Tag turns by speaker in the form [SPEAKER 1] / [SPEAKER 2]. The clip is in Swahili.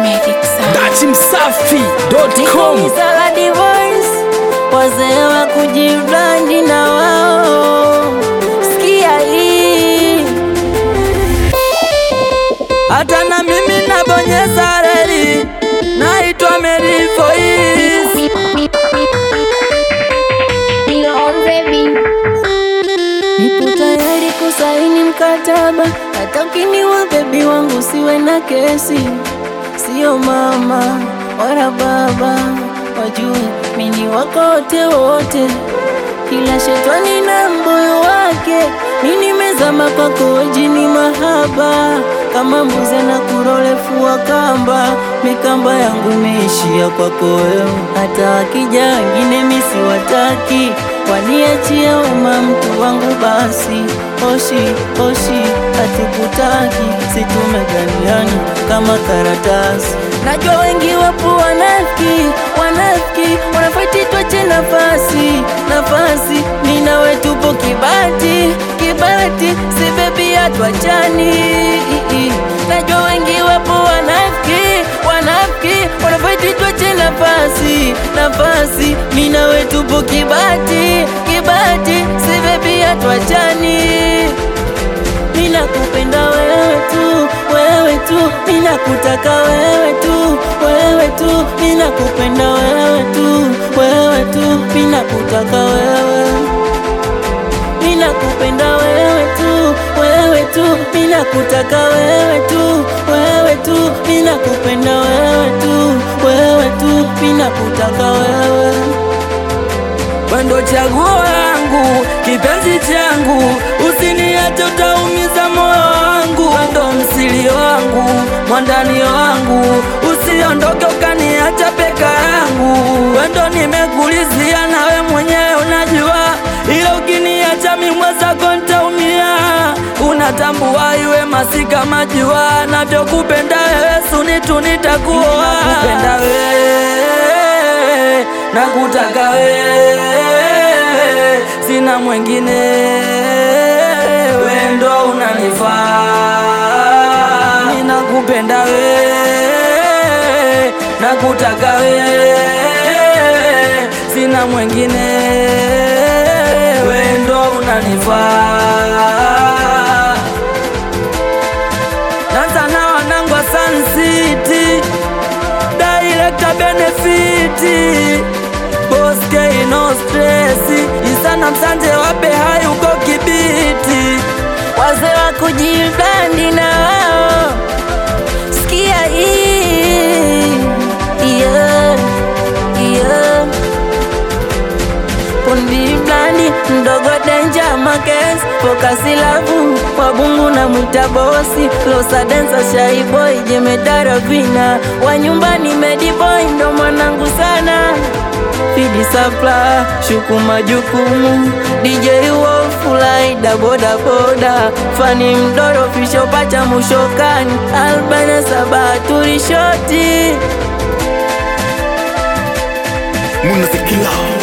[SPEAKER 1] Dachimsafi.com
[SPEAKER 2] Sala divorce, wazee wa kujibrandi na wao, sikia hii. Hata na mimi nabonyeza reli, naitwa Mary Voice. Nipo tayari kusaini mkataba, hata ukiniwa bebi wangu siwe na kesi, sio mama wala baba, wajue mini wako wote wote, kila shetani na mbuyu wake, mi nimezama kwako jini mahaba, kama mbuzi na kurolefua kamba, mikamba yangu imeishia kwako wewe, hata wakija wengine mi siwataki waniachia uma mtu wangu basi, oshi oshi, hatukutaki si tumeganiana kama karatasi. Najua wengi wapo wanafiki, wanafiki wanafaiti, twache nafasi nafasi, mi nawe tupo kibati kibati, si bebi hatwachani. Najua wengi wapo wanafiki, wanafiki wanafaiti, twache nafasi nafasi, mi nawe tupo kibati kibati, si bebi hatwachani. Mina kupenda wewe tu, wewe tu, mina kutaka wewe tu, wewe tu, mina kupenda wewe tu, wewe tu, mina kutaka wewe. Mina kupenda wewe tu, wewe tu, mina kutaka wewe tu, wewe tu, mina kupenda wewe tu, wewe tu, mina kutaka wewe. Wendo chaguo langu, kipenzi changu, usiniache utaumiza moyo wangu. Wendo msili wangu, mwandani wangu, usiondoke ukaniacha peka yangu. Wendo nimekulizia nawe mwenyewe unajua, ila ukiniacha mimi mwenzako nitaumia. Unatambua iwe masika majua, navyokupenda wewe suni tu nitakuoa. Nakupenda wewe, nakutaka wewe, sina mwingine, wewe ndo unanifaa. Ninakupenda wewe, nakutaka wewe, sina mwingine, wewe ndo unanifaa. Nanza na wanangu wa Sun City Director Benefit Boss K no stress Isana msanje wape hai uko kibiti Wazee wa kujibandi na wao Sikia hii Yeah Yeah Pundi blandi mdogo denja makes Fokasi lavu wabungu na mwita bosi Losa densa shai boy jemedara vina Wa nyumbani medi boy ndo mwanangu sana Fidi sapla shuku majukumu DJ Wolf laida boda boda Fani mdoro fisho pacha mushokani Albana sabaturi shoti
[SPEAKER 1] Munazikila